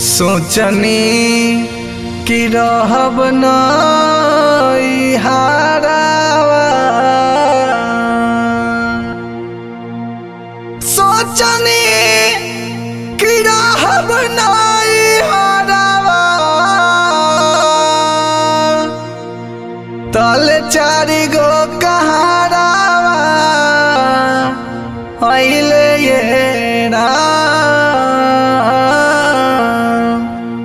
सोचनी कि रहब नई हारावा सोचनी कि रहब नई हारावा तल चारि गो कहारावा अइले ये राम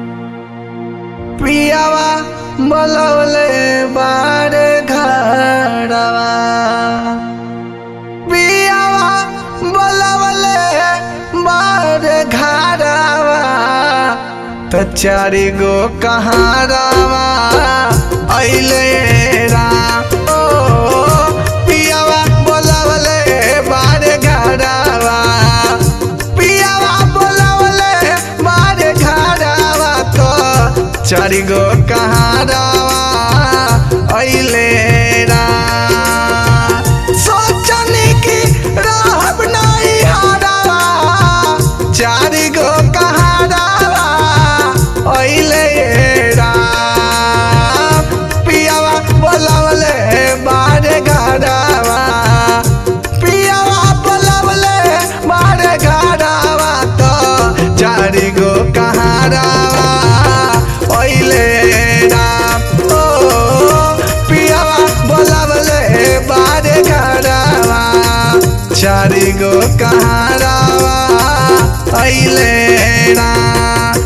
पियावा बोलवले बारे घरवा पियावा बोलवले बारे घरवा त चारि गो कहारावा अइले राम ओ पियावा बोलवले बारे घरवा पियावा बोलवले बारे घरवा तो चारि गो कहारावा अइले राम सोचनी कि रहब नहीं हारावा चारि गो कहारावा अइले राम पियावा बोलवले बारे घरवा पियावा बोलवले बारे घरवा तो चारि गो कहारावा अइले राम ओ पियावा बोलवले बारे घरवा चारि गो कहारावा अइले राम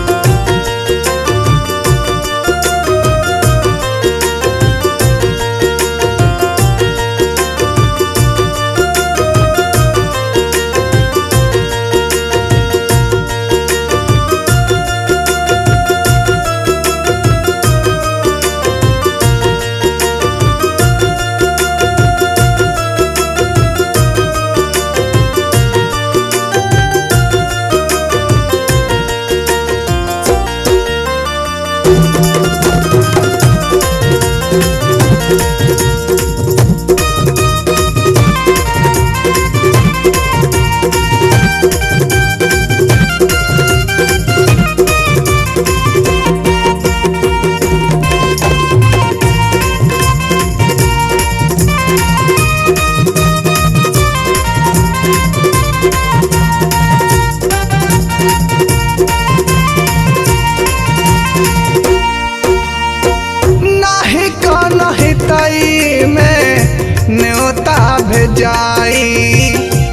नाही कनहि तई में न्योता भेजाई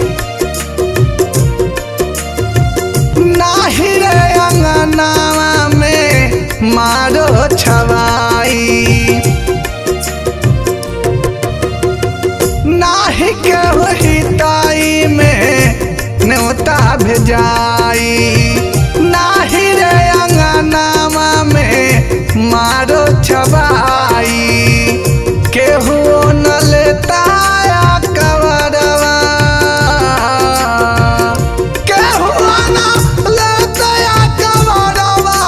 नाही रे अंगनावा में मारो छवाई नाही के वही ताई में न्योता भेजाई नाही रे अंगनामा में मारो छबाई केहू न लेता कवरवा केहू न लेता कवरवा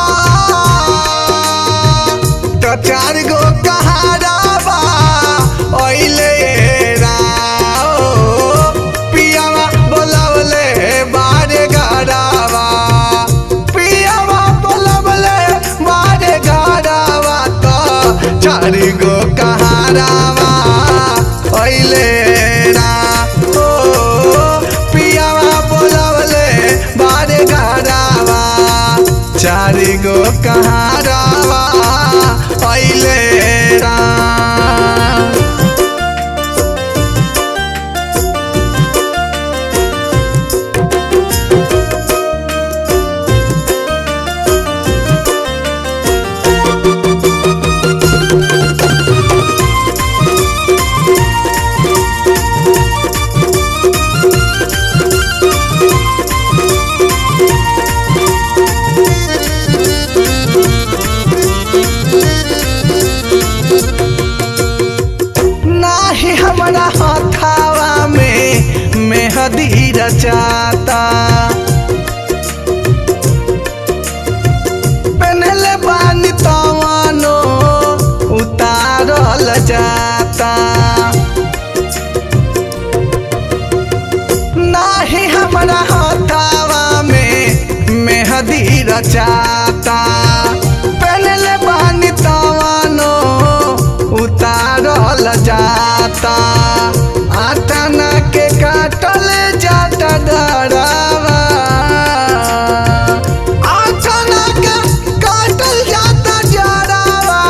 तो चार गो कहारावा ओइले राओ पियावा बोलवले बारे घरावा पियावा बोलवले बारे घरावा तो चार गो कहारावा ओइले राओ पियावा बोलवले बारे घरावा चार गो कहारावा अइले राम रचाता पहनले बानी तवानो उतारल जाता आटना के काटल जाता डरावा आटना के काटल जाता डरावा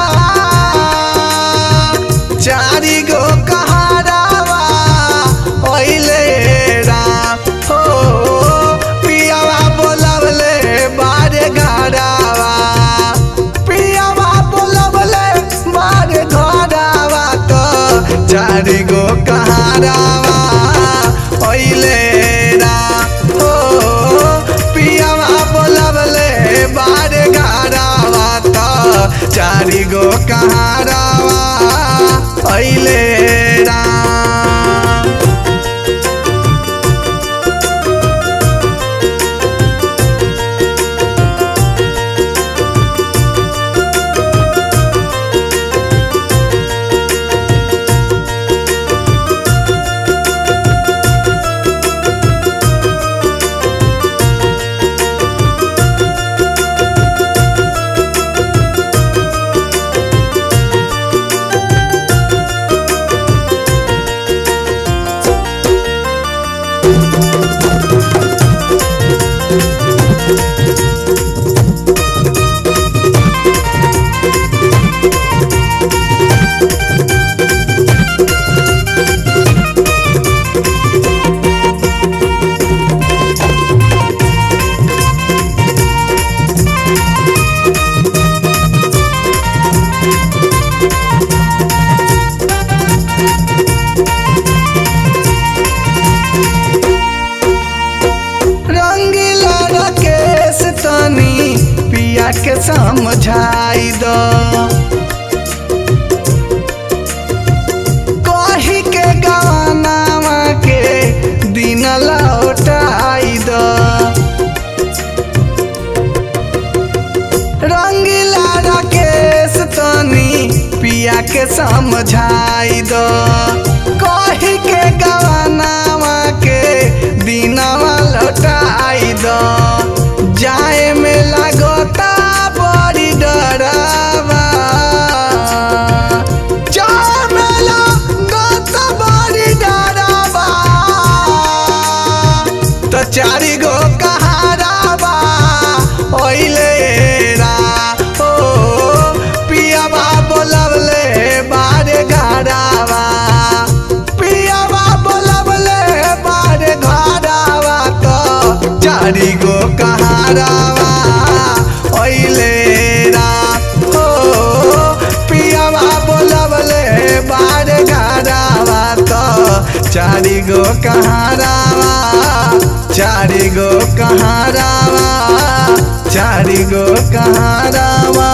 चारी गो कहारावा ओइले राम हो पियावा बोलवले बारे घरावा पियावा बोलवले बारे घरावा तो चारी गो कहारावा ओइले राम हो पियावा बोलवले बारे घरावा तो चारी गो कहारावा ओइले राम रंगीला रकेश तनी पिया के समझाई दो कही के गवानावा के दिन लौटाई दो रंगीला रकेश तनी पिया के समझाई दो कही के गवानावा के दिनवा लौटाई दो जाए में लगता बड़ी डरावा जाए में लगता बड़ी डरावा तो चारी गो कहारावा ओइले रा ओ पियावा बोलवले बारे घरावा पियावा बोलवले बारे घरावा तो चारी गो कहारावा ओइले रा ओ पियावा बोलवले बारे घरावा तो चारी गो कहारावा चारी गो कहारावा चारी गो कहारावा